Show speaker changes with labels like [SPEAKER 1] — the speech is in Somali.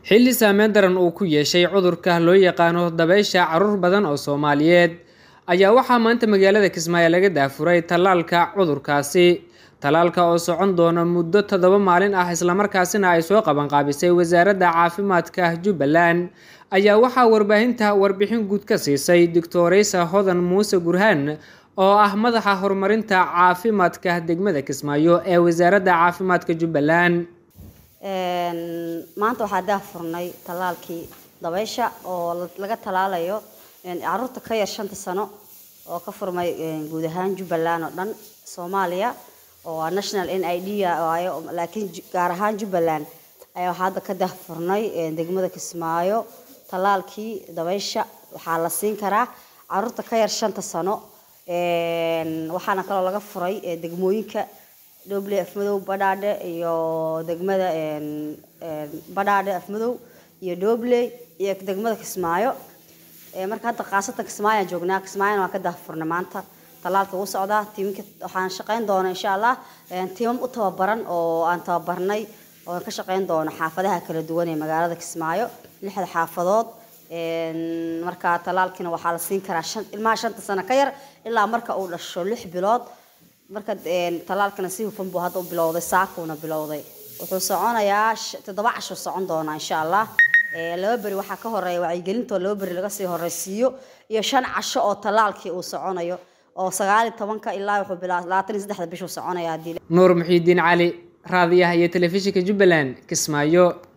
[SPEAKER 1] xilli saameyn daran uu ku yeeshay cudurka loo yaqaano dabeysha caruur badan oo soomaaliyeed ayaa waxaa maanta magaalada kismaayo laga daafuray tallaalka cudurkaasi tallaalka oo socon doona muddo toddoba maalin ah islamarkaasina ay soo qabanqaabisay wasaaradda caafimaadka jubbaland ayaa waxaa warbaahinta warbixin guud ka siisay doctoreysa hodan muuse gurhaan oo ah madaxa horumarinta caafimaadka degmada kismaayo ee wasaaradda caafimaadka jubbaland
[SPEAKER 2] maanta waxaa daafurnay tallaalkii dabeysha oo laga tallaalayo caruurta ka yar shanta sano oo ka furmay guud ahaan jubbaland oo dhan soomaaliya oo waa national n i d waayo laakiin gaar ahaan jubbaland ayaa waxaa hadda ka daafurnay degmada kismaayo tallaalkii dabeysha waxaa la siin karaa caruurta ka yar shanta sano waxaana kaloo laga furay degmooyinka dhoble afmadow badhaadhe iyo degmada badhaadhe afmadow iyo dhoble iyo degmada kismaayo marka hadda khaasatan kismaayaan joognaa kismaayana waan ka daafurnay maanta tallaalka wuu socdaa tiiminka waxaan shaqayn doona insha allah tiimam u tababaran oo aan tababarnay oo ka shaqayn doono xaafadaha kala duwan ee magaalada kismaayo lixda xaafadood marka tallaalkiina waxaa la siin karaa ilmaha shanta sano ka yar ilaa marka uu dhasho lix bilood marka tallaalkana si hufan buu hadda u bilowday saakuuna bilowday wuxuu soconayaa toddoba casho socon doonaa insha allah laba beri waxaa ka horeeya wacyigelintoo laba beri laga sii horeysiiyo iyo shan casho oo tallaalkii uu soconayo oo sagaal iyo tobanka ilaa wuxuu bilaa labaatan iyo saddexda bishuu soconaya haddii
[SPEAKER 1] nuur muxiidiin cali raadiyaha iyo telefishinka jubbaland kismaayo